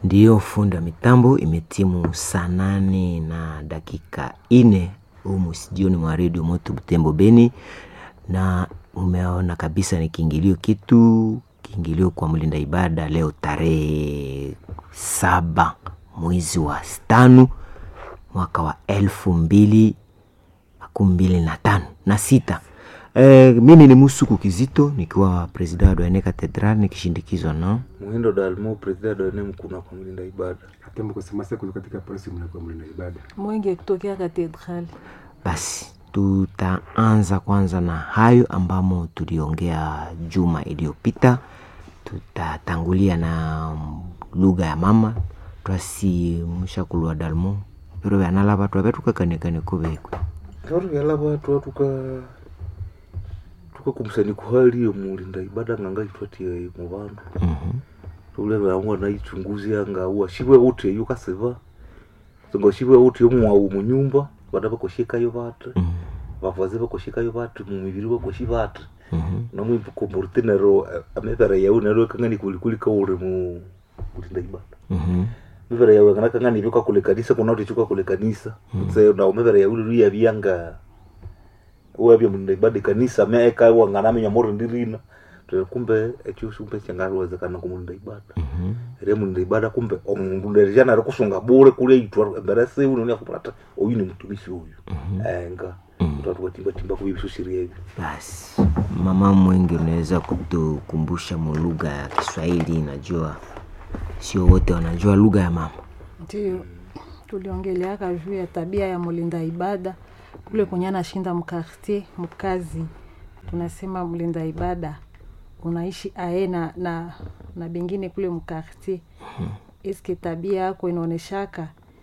Ndiyo funda mitambo imetimu saa nane na dakika ine humu studioni mwa redio Moto Butembo Beni, na umeona kabisa ni kiingilio kitu kiingilio kwa mlinda ibada leo tarehe saba mwezi wa tano mwaka wa elfu mbili makumi mbili na tano na sita. E, mimi ni Musuku Kizito nikiwa presida wa Doene Katedral nikishindikizwa na Muhindo Dalmo, presida Doene Mkuna kwa mlinda ibada. Katembo kusema siku katika polisi mnakuwa mlinda ibada. Mwenge kutokea katedrali. Basi tutaanza kwanza na hayo ambamo tuliongea juma iliyopita. Tutatangulia na lugha ya mama twasi mshakulwa dalmo viro vyanala vatu ave tukakanekane kuvekwe Kauri vyala watu watu tuka tukakumbusani kuhaliyo mulinda ibada nganga itwatie mu bantu tule vyangu naichunguzi anga uwa shibwe uti yu kasiva ngo shibwe uti umwawu mu nyumba bada bakoshikayo batu bavaze bakoshikayo batu mu mibiri bakoshi batu namwe komporte nero amevera yau nero kangani kulikuli kaure mu mulinda ibada mivera yawe kana kangani vyoka kule kanisa kuna uti chuka kule kanisa so na mivera yawe ru ya byanga wabya mulinda ibada kanisa meka wangana menya moro ndirina Tuna kumbe ekyo shumpe changarwezekana kumulinda ibada ere mulinda ibada kumbe omundu nderijana ari kusunga bure kule itwa embere se uno ni akupata oyu ni mtumishi uyu enga mtatu watimba timba kubibisusiria hivi basi mama mwengi unaweza kutukumbusha mu lugha ya kiswahili najua sio wote wanajua lugha ya mama Ndio tuliongeleaka juu ya tabia ya mlinda ibada kule kwenye anashinda mkartier mkazi, tunasema mlinda ibada unaishi ae na, na, na bengine kule mkartier eske tabia yako inaoneshaka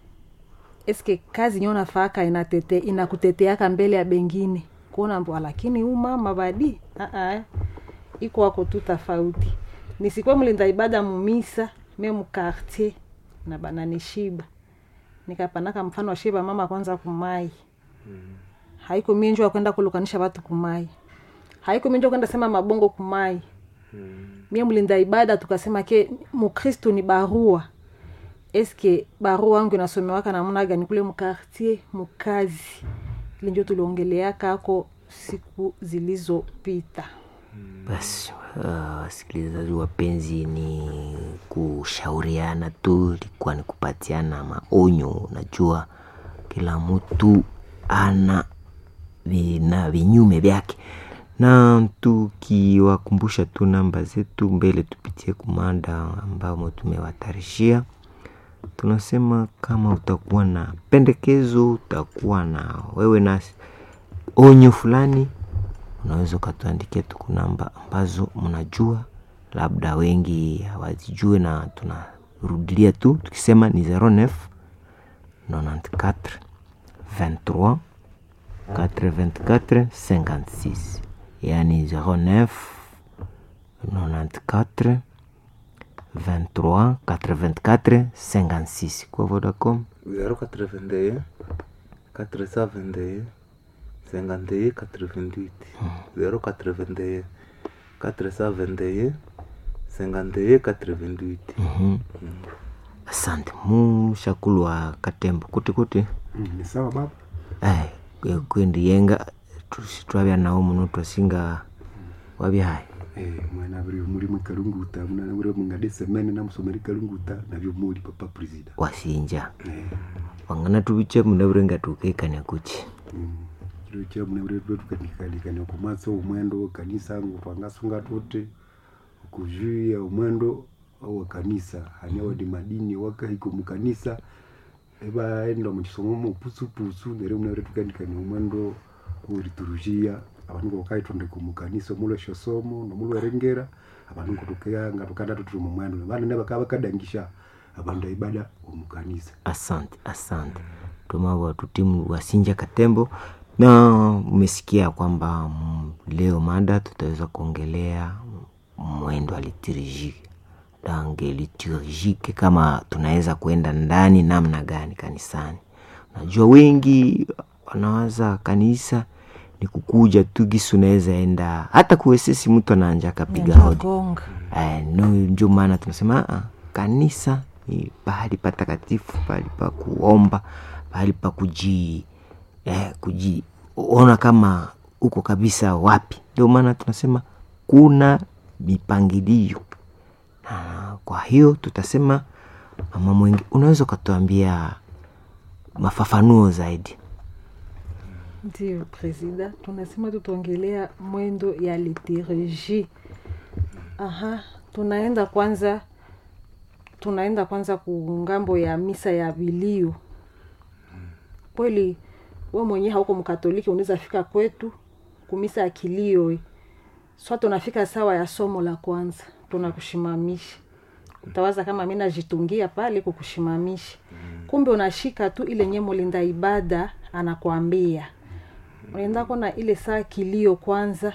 eske kazi nyo nafaaka inatete inakuteteaka mbele ya bengine kuona mbwa lakini huu mama badi uh-uh. iko wako tu tofauti nisikwe mlinda ibada mumisa me mkartier na bananishiba nikapanaka mfano wa shiba mama kwanza kumai haiko minjwa kwenda kulukanisha watu kumai haiko minjwa kwenda sema mabongo kumai mie mlinda ibada tukasema ke mukristu ni barua eske barua wangu inasomewaka namna gani kule mkartier mukazi ile njo tuliongeleaka ako siku zilizopita basi uh, wasikilizaji wapenzi ni kushauriana tu ilikuwa ni kupatiana maonyo unajua kila mtu ana vina vinyume vyake na tukiwakumbusha tu namba zetu mbele tupitie kumanda ambamo tumewatarishia tunasema kama utakuwa na pendekezo utakuwa na wewe na onyo fulani unaweza ukatuandikia tu namba ambazo mnajua labda wengi hawazijue na tunarudilia tu tukisema ni 09 94 23 84 56 yani 09 94 23 84 56 kwa Vodacom 081 421 51 88 081 421 51 88 Mhm. asante mushakulu wa katembo kuti kuti Mm, ni sawa baba. ai kwe- kwendi yenga tusi twabya nawo muno twasinga wabya hai Eh, mwana buri muri mu kalunguta mwana buri mu ngade semene na musomeri kalunguta nabyo muri papa president. wasinja Eh. wangana tubiche munaburenga tukekania kuchi Mm. Kiro cha mwana buri buri tukanikali kwa maso umwendo kanisa ngo twangasunga tote kujuia umwendo au kanisa hanya di madini waka iko mu kanisa eba endo mu kisomo mu pusu pusu nere mwana buri tukanikali umwendo uriturujia abantu ngo kayitonde ku mukanisa mulo shosomo no mulo erengera abantu ngo tukayanga tukanda tuturi mu mwendo bana ne bakaba kadangisha abantu ibada umukanisa asante asante tumawa tutimu wasinja katembo na umesikia kwamba mm, leo mada tutaweza kuongelea mwendo wa liturujike dange liturujike kama tunaweza kuenda ndani namna gani kanisani najua wengi wanawaza kanisa ni kukuja tu gisi unaweza enda hata kuwesesi mtu anaanja akapiga hodi gonga Eh, no ndio maana tunasema "Ah, kanisa ni pahali patakatifu pahali pa kuomba pahali pa kuji eh, kujiona kama uko kabisa wapi ndio maana tunasema kuna mipangilio na kwa hiyo tutasema mama mwengi unaweza ukatuambia mafafanuo zaidi ndio presida tunasema tutaongelea mwendo ya liturgie aha tunaenda kwanza tunaenda kwanza kungambo ya misa ya vilio kweli we mwenyewe hauko mkatoliki unaweza fika kwetu kumisa ya kilio swa tunafika sawa ya somo la kwanza tunakushimamisha utawaza kama mi najitungia pale kukushimamisha kumbe unashika tu ile nye mulinda ibada anakwambia unaenda kona ile saa kilio kwanza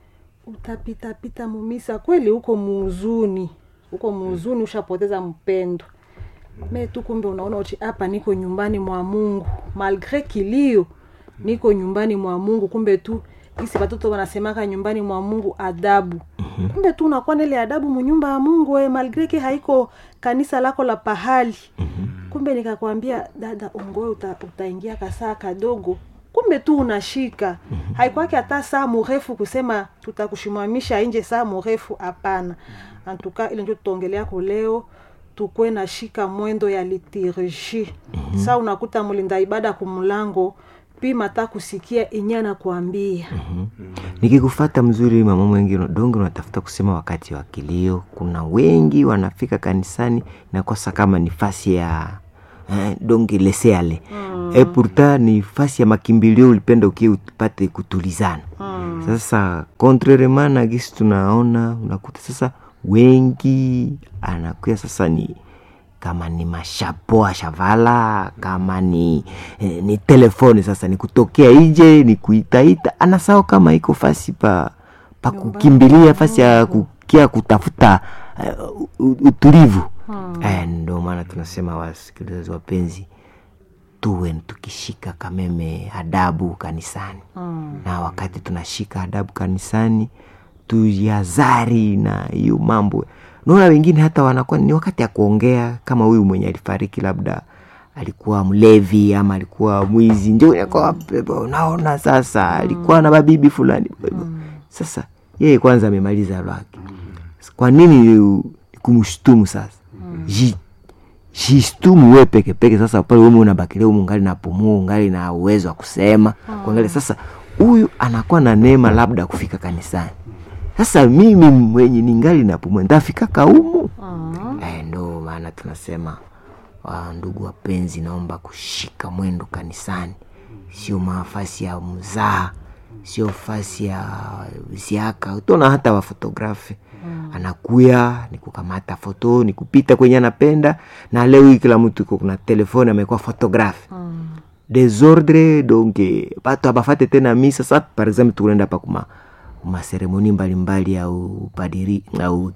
utapitapita mumisa kweli huko muuzuni huko muuzuni ushapoteza mpendo me tu kumbe unaona uti hapa niko nyumbani mwa mungu malgre kilio niko nyumbani mwa mungu kumbe tu isi watoto wanasemaka nyumbani mwa mungu adabu mm-hmm. kumbe tu unakuwa na ile adabu munyumba ya mungu we malgre ke haiko kanisa lako la pahali mm-hmm. kumbe nikakwambia dada ongoe uta, utaingia kasaa kadogo kumbe tu unashika mm-hmm. haikwake hata saa mrefu kusema tutakushimamisha nje saa mrefu hapana antuka ile ndio tutaongelea kuleo tukwe na shika mwendo ya liturgie mm-hmm. saa unakuta mlinda ibada kumlango pima ta kusikia enye anakuambia mm-hmm. nikikufata mzuri mama mwengi donge unatafuta kusema wakati wa kilio kuna wengi wanafika kanisani nakosa kama ni fasi ya eh, donge leseale mm. e pourta ni fasi ya makimbilio ulipenda ukie upate kutulizana mm. sasa contrairement na gisi tunaona unakuta sasa wengi anakuya sasa ni kama ni mashapo ashavala kama ni eh, ni telefoni sasa ni kutokea ije ni kuitaita anasao kama iko fasi pa pa kukimbilia fasi ya kukia kutafuta uh, utulivu hmm. eh, ndo maana tunasema wasikilizaji wapenzi tuwe tukishika kameme adabu kanisani hmm. na wakati tunashika adabu kanisani tuyazari na hiyo mambo naona wengine hata wanakuwa ni wakati ya kuongea kama huyu mwenye alifariki labda alikuwa mlevi ama alikuwa mwizi ndio unaona sasa alikuwa na babibi fulani sasa yeye kwanza amemaliza lwake kwa nini kumshtumu sasa Ji, jistumu we peke peke sasa pale weme unabakile umu ngali napumua ungali na uwezo wa kusema kuangalia sasa huyu anakuwa na neema labda kufika kanisani sasa mimi mwenye ningali napumua ntafika kaumu uh-huh. eh, ndo maana tunasema wa ndugu wapenzi naomba kushika mwendo kanisani sio mafasi ya mzaa sio fasi ya ziaka utona hata wafotografi mm. anakuya ni kukamata foto ni kupita kwenye anapenda na leo hii kila mtu iko kuna telefoni amekuwa fotografi mm. desordre donc batu abafate tena misa sa par exemple tukunaenda pa kuma maseremoni mbalimbali au padiri au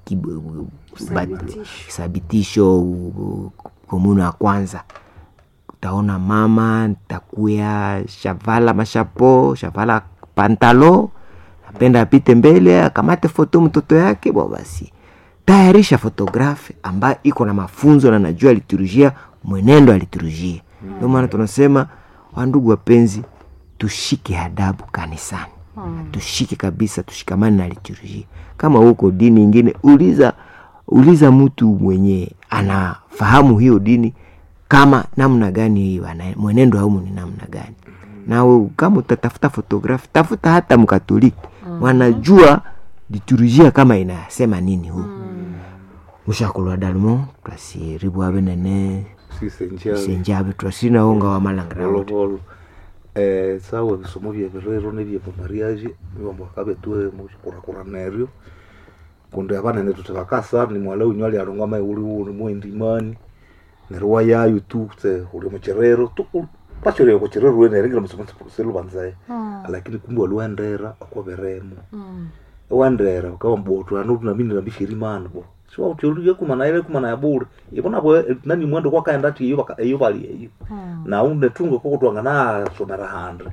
sabitisho komunu ya kwanza utaona mama ntakuya shavala mashapo shavala pantalo napenda apite mbele akamate foto mtoto yake bo basi tayarisha fotografi ambayo iko na mafunzo na najua liturujia mwenendo ya liturujia ndio maana tunasema wandugu wapenzi tushike adabu kanisani hmm. tushike kabisa tushikamane na liturujia kama huko dini ingine uliza uliza mtu mwenye anafahamu hiyo dini kama namna gani mwenendo haumu ni namna gani na kama utatafuta fotografi tafuta hata mkatoliki mm. wanajua liturujia kama inasema nini huu mm. mushakulwa dalmo twasiribu abe nene senjabe twasinaonga wa malangira eh, sawa bisomo bya birero nebya pamariaje niwambo akabetue mukurakura neryo kundi abanene tutibakasa ni mwala unyu ali aronga mai uli uli mwendimani neryo wayayo tu tse uli mucherero tu pachoreo kucherero wene ringira musomo selu banzaye lakini kumbe waliwendera okwaberemo wendera ukawa mboto anu tunamini nabishiri mana bo siwa uteluye kumana ile kumana ya bure ibona bo nani mwendo kwa kaenda ti iyo iyo bali iyo na unde tungo ko kutwanga na somera handre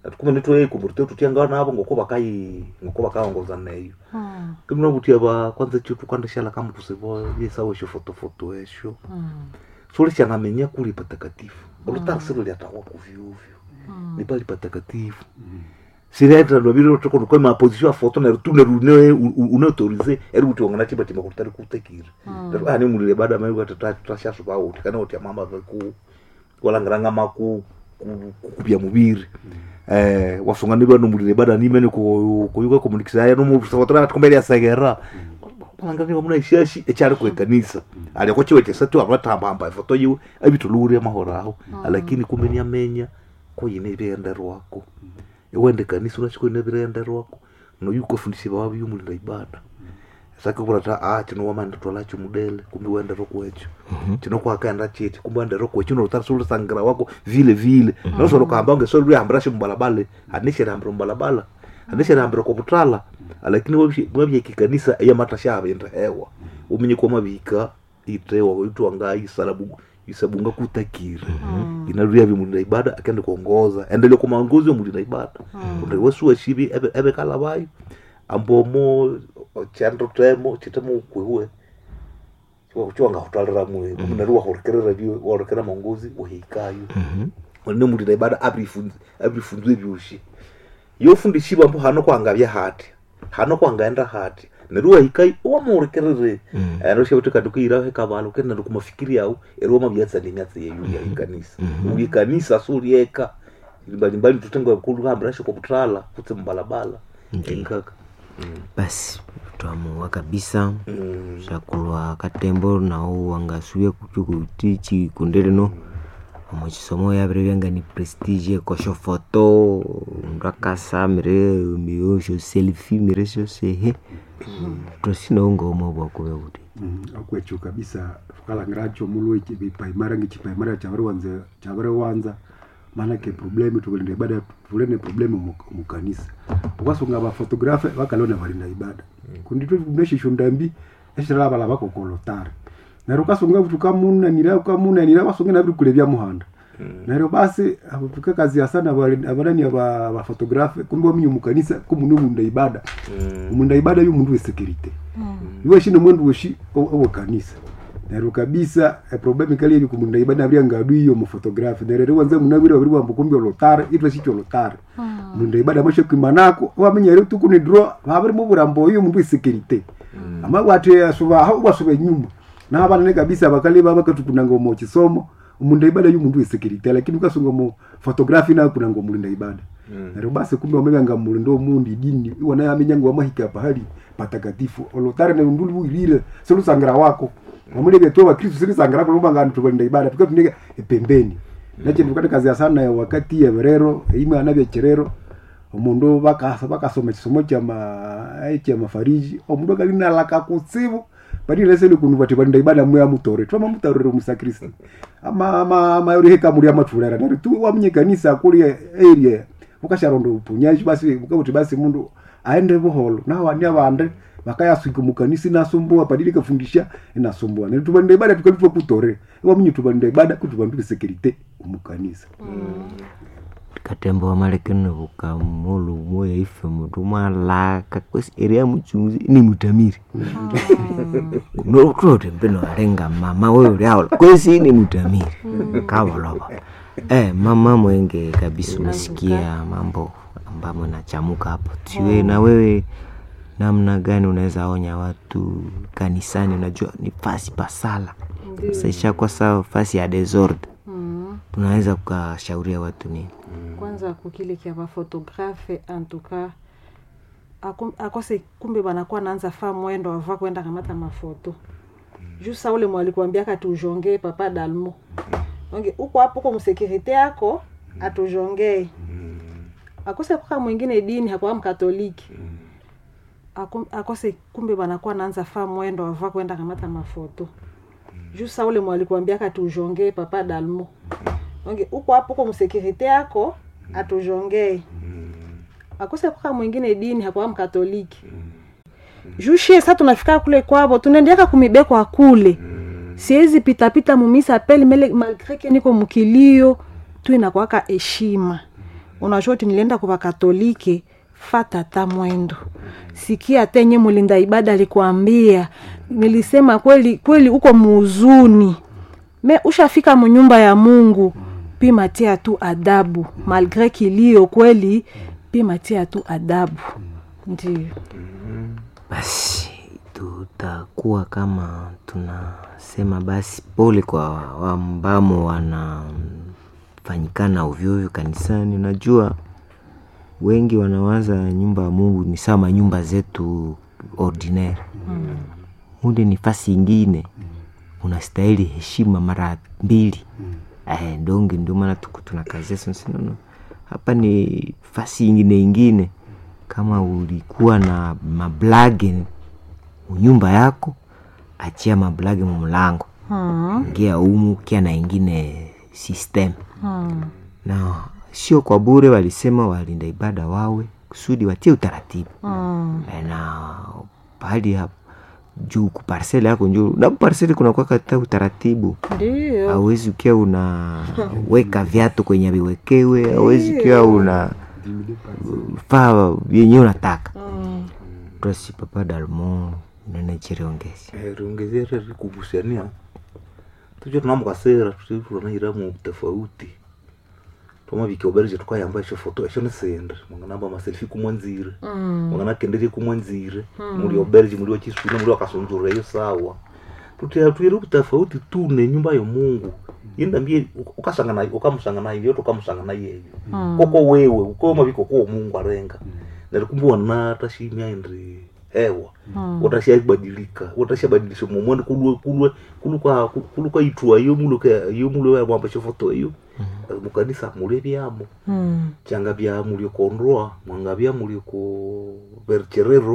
atukume nitwe kumurite tutianga nabo ngoko bakai ngoko bakaongoza neyo Mm. kimuna butia ba kwanza chitu kwanda shala kama kusibo yesawo sho foto foto esho Mm. soli chanamenya kuli patakatifu olutasiro lyatawa kuvyuvyo Mm. ni pali patakatifu sireta lwabiro toko kwa ma position ya foto na tune rune unautorize eri kuti wangana chiba tima kuti tari kutekira Mm. ani mulile bada mai kuti tashashu ba uti kana kuti mama ku walangiranga maku kupya mubiri eh wasungani bano mulile bada ni mene ko kuyuka komunikisa ya no mu foto na tkombele ya sagera balangani bamuna ishashi echari ku kanisa ali ko chiwe chesatu abatamba amba foto yu abitulure mahora aho lakini kumbe ni amenya ko yine birenda rwako iwende kanisa unachiko ine birenda rwako no yuko fundisi bawabi yumulinda ibada sake kurata ah chino wamanda twalacho mudele kumbe wende roko echo chino kwakaenda cheti kumbe wende roko echo unotara sulu sangira wako vile vile nosolo kamba unge solo yambira shi mbalabale anishe rambira mbalabala anishe rambira kwa butala lakini wabye wabye kikanisa ya matasha abenda hewa umenye kwa mabika itewa itwa ngai salabu isabunga kutakira inarudia vimulinda ibada akende kuongoza endelea kwa maongozi wa mulinda ibada kunde wesu washibi ebe, ebe kala bayo ambomo chando temo chitemo kwewe chiwanga hutalira mwe munari wahorekerera vyo wahorekera maongozi uhikayo ne mulinda ibada abrifunze abrifunze vyoshi yofundishiwa mbo hano kwangavya hati hano kwangaenda hati neruwa hikai wamurekerere anoshe kuti kati kuira hekavalo kenda kumafikiri yao eri wamavyatsa nenyatsa yeyu ya ikanisa uyi kanisa sulieka mbalimbali tutenga kulu hambira shiko kutala kutse mbalabala nkaka basi twamuwa kabisa Mm. shakulwa katembo nawo wangasuye kuchukuti chikundilino omwe chisomo yavire vyanga ni prestige kosho foto undu akasamire miyosho selfi mire shoshehe tosinaunga omwe bwakuve kuti Mm, akwecho kabisa tukalangiracho mulwe chipaimara ngechipaimara chaviri wanza chaviri wanza manake problemu tukulinda ibada tulene problemu mu- mukanisa ukasunga bafotografe vakalona valinda ibada kunditwe neshisho ndambi eshiravala vakokolotari nero ukasunga kuti ukamunanira ukamunanira vasunge naviri kule vya muhanda nero basi avo tukakazia sana avali- avalani ava vafotografe kumbe waminye mukanisa kumune munda ibada munda ibada yu mundu wesekirite iwe shino mwendu weshi owe kanisa nero kabisa eproblemu kali iri kumunda ibada avria ngadu iyo mufotografi nerere wanze munavire waviri wambo kumbi olotare itwe shicho olotare munda ibada mashe kwimanako wamenyere tukuni dro vaviri muvurambo iyo mundu wesekirite ama wate asuva wasuva nyuma navanane kabisa vakali vavakatukunanga omo chisomo munda ibada yu mundu wesekirite lakini ukasunga mu fotografi na kunanga mulinda ibada nero basi kumbe wamevanga mulindo mundi dini iwana yamenyanga wamahika pahali patakatifu olotare ne nduli wirire selusangira wako wamulevya to wakristu silisangira kulumba ngani tukalinda ibada tukatuneka pembeni nache tukati kazi ya sana ya wakati ya verero imwe anavya cherero omundu bakasa bakasoma chisomo cha ma cha mafariji omundu akalina laka kutsivu badile sele kunu bati balinda ibada mwe amutore twama mutarore musakristo ama ama ama yori heka muri amatulera nari tu wamnye kanisa kuli area ukasharondo upunyaji basi ukabuti basi mundu aende buholo na wani abande bakayaswika mukanisa inasumbua padili kafundisha inasumbua nari tubalinda ibada tukalitwa kutore wamnye tubalinda ibada kutubandu security umukanisa katembo wamalekene vukamulu moya ife mutu mwalaka kwesi eria muchunguzi ni mutamiri nokutote mpeno alenga mama wewe uliaola kwesi ni mutamiri kavolova eh, mama mwenge kabisa umesikia mambo ambamo nachamuka hapo siwe na wewe namna gani unaweza onya watu kanisani unajua ni fasi pasala sasa ishakuwa sawa fasi ya desordre Mm. unaweza kukashauria watu nini kwanza kukile kia bafotografe antuka akose kumbe banakuwa naanza faa mwendo ava kwenda kamata mafoto juu sa ule mwalikuambiaka tujongee papa dalmo onge uko hapo uko msekirite yako atujongee akose kuka mwingine dini hakuwa mkatoliki Aku- akose kumbe banakuwa naanza faa mwendo ava kwenda kamata mafoto juu sa ule mwalikuambiaka tujongee papa dalmo onge uko hapo uko msekirite yako atujongee akose kuka mwingine dini hakuwa mkatoliki jushie sa tunafika kule kwavo tunaendeaka kumibekwa kule siwezi pitapita mumisa peli mele malgre ke niko mukilio tu inakwaka heshima unashoti nilienda kwa katolike fata ta mwendo sikia tenye mulinda ibada alikuambia nilisema kweli kweli uko muuzuni me ushafika munyumba ya mungu pima tia tu adabu malgre kilio kweli pima tia tu adabu ndio basi tutakuwa kama tunasema basi pole kwa ambamo wanafanyikana ovyoovyo kanisani unajua wengi wanawaza nyumba ya mungu ni sama nyumba zetu ordinaire mm. mule ni fasi ingine unastahili heshima mara mbili mm. eh, ndonge ndio maana tuko tunakazia sinono hapa ni fasi ingine ingine kama ulikuwa na mablage nyumba yako achia mablage mumulango mm. ingia umu kia na ingine system mm. na sio kwa bure walisema walinda ibada wawe kusudi watie utaratibu mm. Eh, na pahali hapo juu kuparsele yako njuu na parsele kunakuwa kata utaratibu ndio hawezi ukiwa unaweka viatu kwenye viwekewe hawezi ukiwa una faa vyenye unataka mm. tosi papa dalmo nenechireongezi riongezea reri kugusiania tucho tunamukasera tunairamu tofauti twamavika uberije tukayamba esho foto esho nisende mwanganamba maselfi kumwanzire mm. mwanganakenderie kumwanzire muli oberije muli wachiswina muli wakasunzura eyo sawa tutira tuire tofauti tu ne nyumba yo mungu yendambie ukasangana ukamusangana iyo tukamusangana yeyo koko wewe ukoma viko kwa mungu arenga nalikumbuwa na tashimya indri hewa utashabadilika utashabadilisha momoni kulwe kulwe kuluka kuluka itwa iyo muluka iyo mulwe ya mwamba shofoto iyo mukanisa mulye byamo mm. changa bya mulyo kondroa mwanga bya mulyo ko bercherero